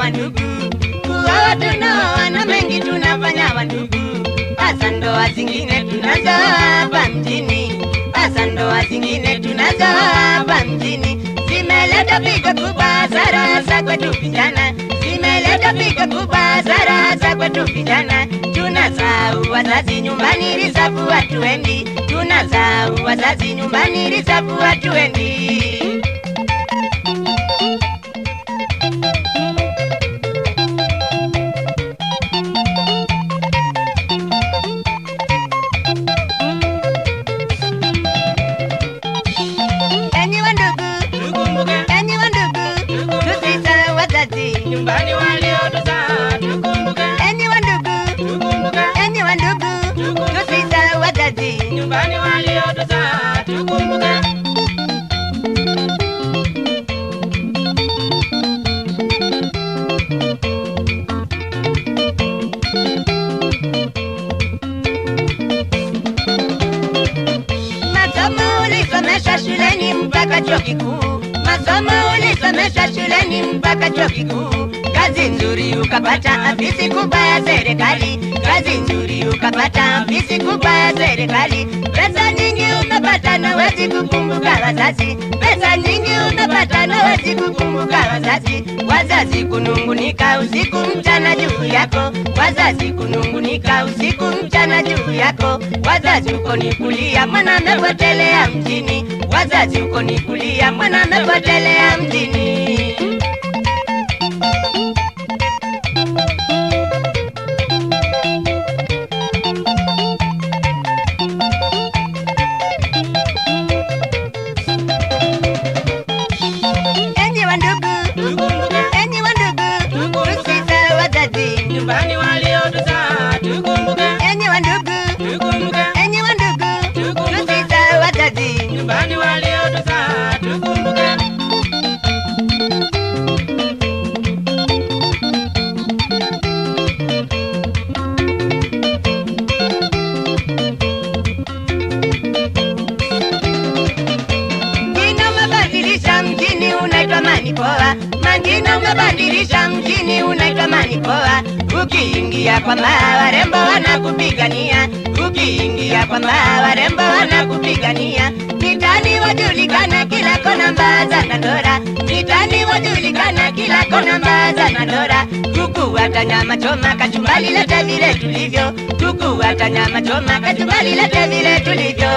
wandugu, kuoa tunaoa na mengi tunafanya wandugu, hasa ndoa zingine tunazo hapa mjini, hasa ndoa zingine tunazo hapa mjini, zimeleta pigo kubwa hasara hasa kwetu vijana, zimeleta pigo kubwa hasara hasa kwetu vijana, tunasahau wazazi nyumbani, risafu hatuendi, tunasahau wazazi nyumbani, risafu hatuendi. Enyi wandugu, Tukumbuke enyi wandugu, tusisahau wazazi. nyumbani waliotuzaa, tukumbuke, Enyi wandugu, tukumbuke enyi wandugu, tusisahau wazazi. nyumbani waliotuzaa, tukumbuke. Masomo ulisomesha shuleni mpaka chuo kikuu, masomo ulisomesha shuleni mpaka chuo kikuu. Kazi nzuri ukapata afisi kubwa ya serikali, kazi nzuri ukapata afisi kubwa ya serikali. Pesa nyingi umepata na wezi kukumbuka wazazi, pesa nyingi umepata na wezi kukumbuka wazazi. Wazazi kunungunika usiku mchana juu yako, wazazi kunungunika usiku mchana juu yako. Wazazi uko ni kulia, mwana amepotelea mjini, wazazi uko ni kulia, mwana amepotelea mjini. Enyi wandugu, Tukumbuke enyi wandugu, tusisahau wazazi. nyumbani waliotuzaa, tukumbuke, Enyi wandugu, tukumbuke enyi wandugu, tusisahau wazazi. nyumbani waliotuzaa, tukumbuke. Majina umebadilisha mjini unaitwa Manipoa, majina umebadilisha mjini unaitwa Manipoa. Ukiingia kwa maa warembo wanakupigania, ukiingia kwa maa warembo wanakupigania. Mitani wajulikana kila kona, mbaa za Dandora, mitani wajulikana kila kona, mbaa za Dandora. Kuku hata nyama choma, kachumbali lete vile tulivyo, kuku hata nyama choma, kachumbali lete vile tulivyo.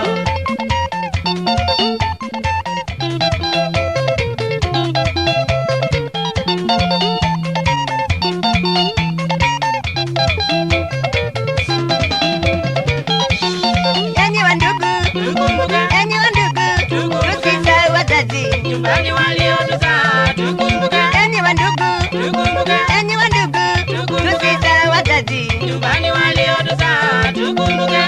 Enyi wandugu, Tukumbuke enyi wandugu, tusisahau wazazi. nyumbani waliotuzaa, tukumbuke, Enyi wandugu, tukumbuke enyi wandugu, tusisahau wazazi. nyumbani waliotuzaa, tukumbuke.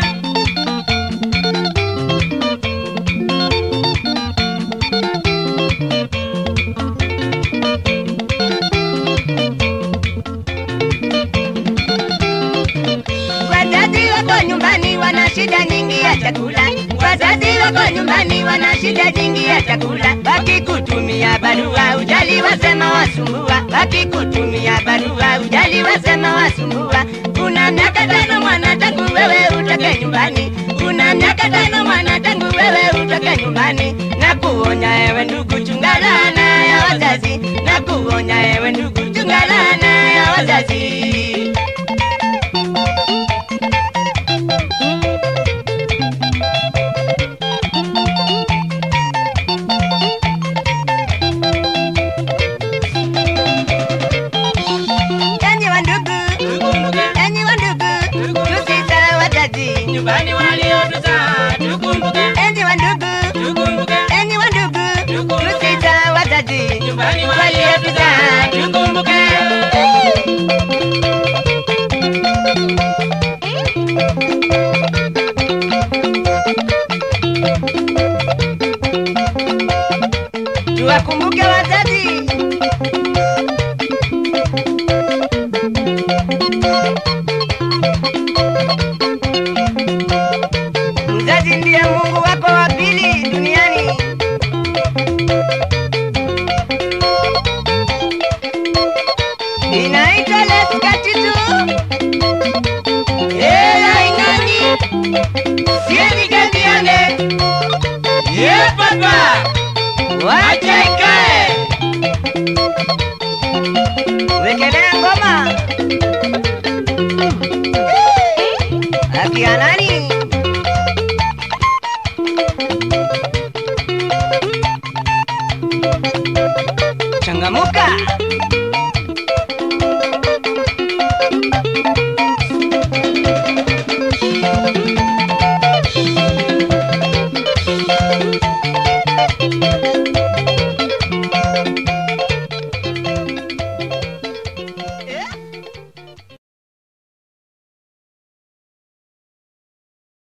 Wazazi wako nyumbani wana shida nyingi ya chakula, wazazi wako nyumbani wana shida nyingi ya chakula. Wakikutumia barua ujali wasema wasumbua, wakikutumia barua ujali wasema wasumbua. Una miaka tano mwana tangu wewe utoke nyumbani, una miaka tano mwana tangu wewe utoke nyumbani. Na kuonya ewe ndugu, chunga laana ya wazazi, na kuonya ewe ndugu, chunga laana ya wazazi. Enyi wandugu, Tukumbuke enyi wandugu, tusisahau wazazi. nyumbani waliotuzaa, tukumbuke, Enyi wandugu, tukumbuke enyi wandugu, tusisahau wazazi. nyumbani waliotuzaa, tukumbuke. Tuwakumbuke wazazi. Mzazi ndiye Mungu wako wa pili duniani. wekelea ngoma akia nani changamuka